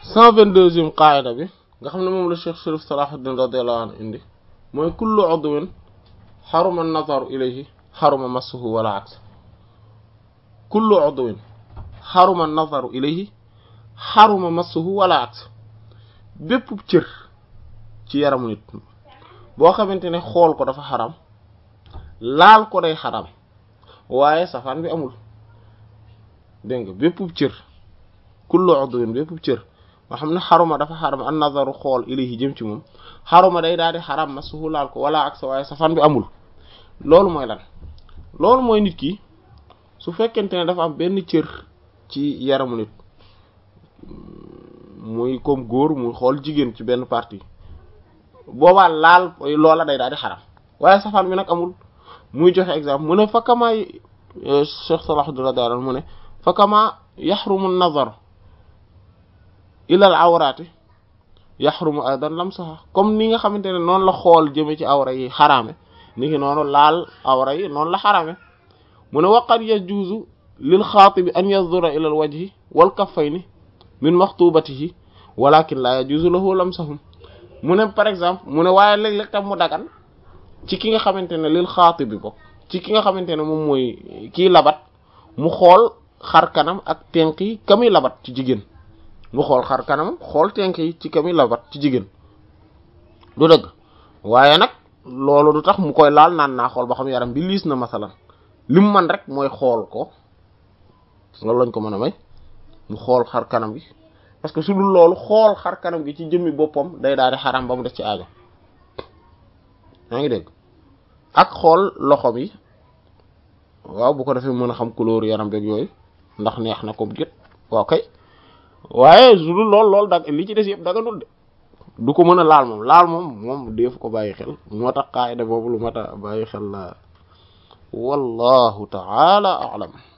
cent vingt-deuxième qaayida bi nga xam ne moom la Cheikh Sharif Salahuddin radiyallahu anhu indi mooy kullu udwin xaruma nazaru ilayhi xaruma massuhu wala aks kullu udwin xaruma nazaru ilayhi xaruma massuhu wala aks bépp cër ci yaramu nit boo xamante ne xool ko dafa xaram laal ko day xaram waaye safaan bi amul dégg nga bépp cër kullu udwin bépp cër nga xam ne xaruma dafa xaram an nazaru xool ilayhi jëm ci moom xaruma day daal di xaram massuhu laal ko wala aks waaye safaan bi amul loolu mooy lan loolu mooy nit ki su fekkente ne dafa am benn cër ci yaramu nit muy comme góor muy xool jigéen ci benn partie boobaa laal loola day daal di xaram waaye safaan bi nag amul muy joxe exemple mu ne fa kama Cheikh Salahuddin radiyallahu anhu mu ne fa kama yaxrumu nazar ila al awraati yaxrumu aidan lamsaha comme ni nga xamante ne noonu la xool jëme ci awra yi xaraame ni ngi noonu laal awra yi noonu la xaraame mu ne waqad yajuuzu lil xaatibi an yanzura ila al wajhi wal kaffayni min maxtubatihi walakin la yajuuzu lahu lamsahum mu ne par exemple mu ne waaye léeg-léeg tam mu dagan ci ki nga xamante ne lil xaatibi bokk ci ki nga xamante ne moom mooy kii labat mu xool xar kanam ak tenk yi ka muy labat ci jigéen mu xool xar kanam xool tenk yi ci ka muy labat ci jigéen du dëgg waaye nag loolu du tax mu koy laal naan naa xool ba xam yaram bi liis na masalan lim man rek mooy xool ko loolu lañ ko mën a may mu xool xar kanam gi parce que su dul loolu xool xar kanam gi ci jëmmi boppam day daal di xaram ba mu def ci aajo yaa ngi dégg ak xool loxo bi waaw bu ko defee mën a xam couleur yaram beeg yooyu ndax neex na comme gét waaw kay waaye su dul lool loolu dag li ci des yëpp daganul de du ko mën a laal moom laal moom moom def ko bàyyi xel moo tax qaayida boobu lu mat a bàyyi xel la wallahu ta'ala a'lam